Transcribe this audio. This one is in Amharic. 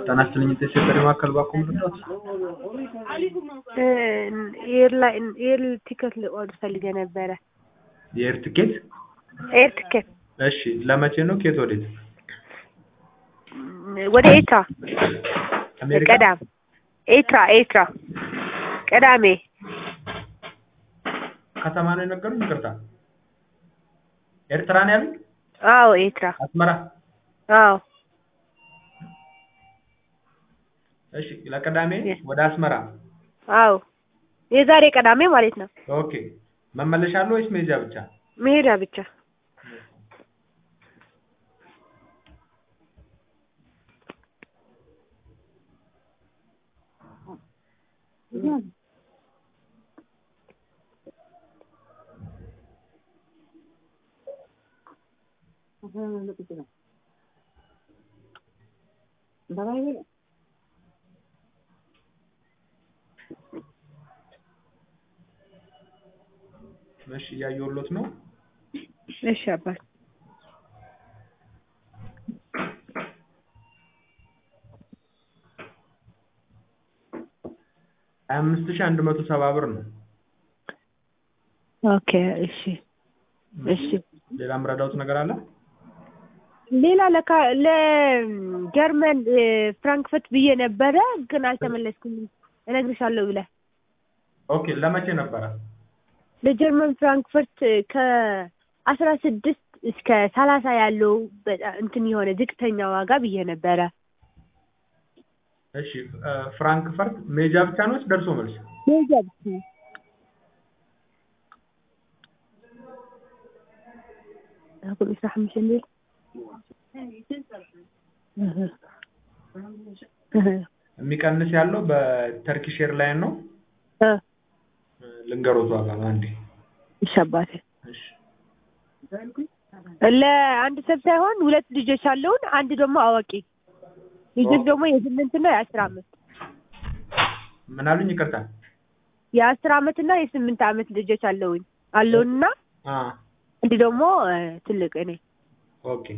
ጤና ይስጥልኝ የተሸበረ ማዕከል ባኮ ምርዳት ኤርላይን ኤር ቲኬት ልቆርጥ ፈልጌ ነበረ። የኤር ትኬት ኤር ቲኬት እሺ ለመቼ ነው ከየት ወዴት ወደ ኤርትራ አሜሪካ ቀዳም ኤርትራ ኤርትራ ቅዳሜ ከተማ ነው የነገሩኝ ይቅርታ ኤርትራ ነው ያሉኝ አዎ ኤርትራ አስመራ አዎ እሺ ለቅዳሜ ወደ አስመራ አዎ የዛሬ ቅዳሜ ማለት ነው። ኦኬ መመለሻ አለ ወይስ መሄጃ ብቻ መሄጃ ብቻ እሺ እያየሁሎት ነው እሺ አባት ሀያ አምስት ሺህ አንድ መቶ ሰባ ብር ነው ኦኬ እሺ እሺ ሌላ ምረዳውት ነገር አለ ሌላ ለካ ለጀርመን ፍራንክፈርት ብዬ ነበረ ግን አልተመለስኩም እነግርሻለሁ ብለህ ኦኬ ለመቼ ነበረ ለጀርመን ፍራንክፈርት ከአስራ ስድስት እስከ ሰላሳ ያለው በጣም እንትን የሆነ ዝቅተኛ ዋጋ ብዬ ነበረ እሺ ፍራንክፈርት ሜጃ ብቻ ነው ወይስ ደርሶ መልስ ሜጃ ብቻ أقول إسراح مش الليل የሚቀንስ ያለው በተርኪሽ ኤርላይን ነው ልንገሮት ዋጋ አንዴ እሺ አባቴ እሺ ለአንድ ሰብ ሳይሆን ሁለት ልጆች አለውን አንድ ደግሞ አዋቂ ልጆች ደግሞ የስምንት እና የአስር አመት ምን አሉኝ ይቅርታ የአስር አመት እና የስምንት አመት ልጆች አለውኝ አለውንና አ አንድ ደግሞ ትልቅ እኔ ኦኬ